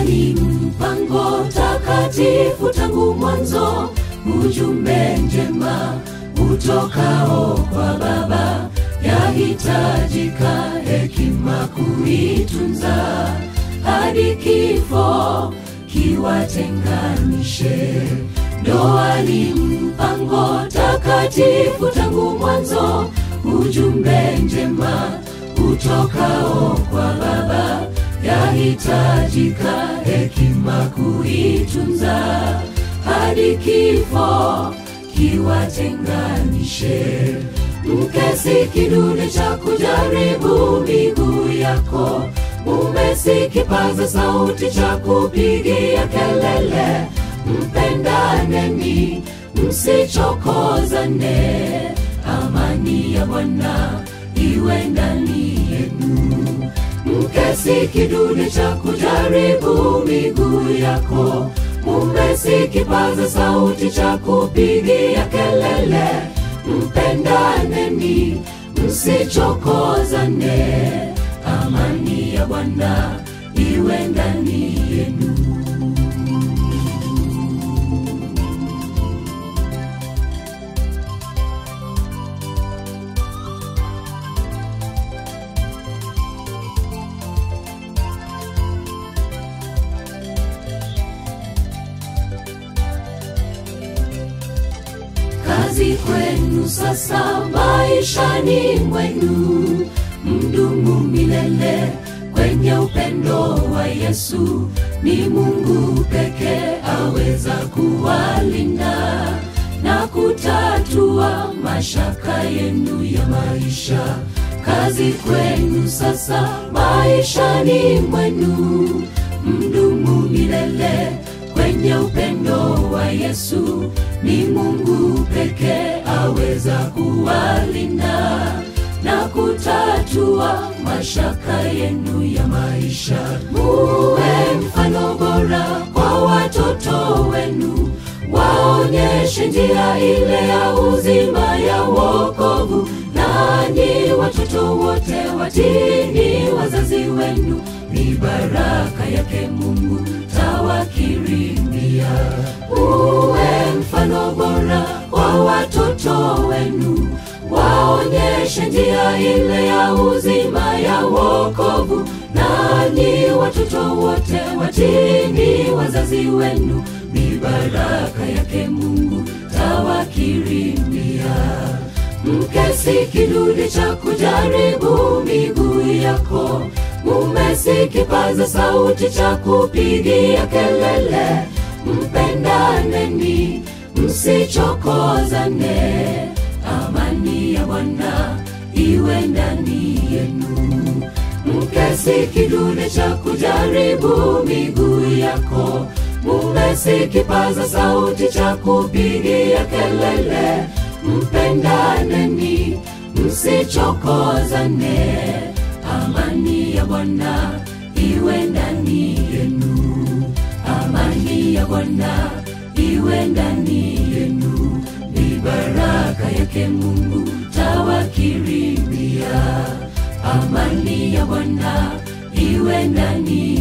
ni mpango takatifu tangu mwanzo, ujumbe njema utokao kwa Baba, yahitajika hekima kuitunza hadi kifo kiwatenganishe. Ndoa ni mpango takatifu tangu mwanzo, ujumbe njema utokao kwa Baba, yahitajika hekima kuitunza hadi kifo kiwatenganishe. Mke si kidude cha kujaribu miguu yako, mume si kipaza sauti cha kupigia kelele. Mpendaneni, msichokozane, amani ya Bwana iwe ndani yenu. Mke si kidude cha kujaribu miguu yako, mume si kipaza sauti cha kupigia kelele. Mpendaneni, msichokozane, amani ya Bwana iwe ndani yenu. kazi kwenu sasa maishani mwenu, mdumu milele kwenye upendo wa Yesu. Ni Mungu pekee aweza kuwalinda na kutatua mashaka yenu ya maisha. Kazi kwenu sasa maishani mwenu, mdumu milele kwenye upendo wa Yesu. Ni Mungu pekee aweza kuwalinda na kutatua mashaka yenu ya maisha. Muwe mfano bora kwa watoto wenu, waonyeshe njia ile ya uzima ya wokovu. Nanyi watoto wote watini wazazi wenu, ni baraka yake Mungu tawakirimia. Uwe mfano bora kwa watoto wenu, waonyeshe njia ile ya uzima ya wokovu. Nanyi watoto wote watini wazazi wenu, ni baraka yake Mungu tawakirimia. Mke si kidude cha kujaribu miguu yako, mume si kipaza sauti cha kupigia kelele. Mpendaneni, msichokozane, amani ya Bwana iwe ndani yenu. Mke si kidude cha kujaribu miguu yako, mume si kipaza sauti cha kupigia kelele. Mpendaneni, msichokozane, amani ya Bwana iwe ndani yenu. Amani ya Bwana iwe ndani yenu, ni baraka yake Mungu tawakirimia. Amani ya Bwana iwe ndani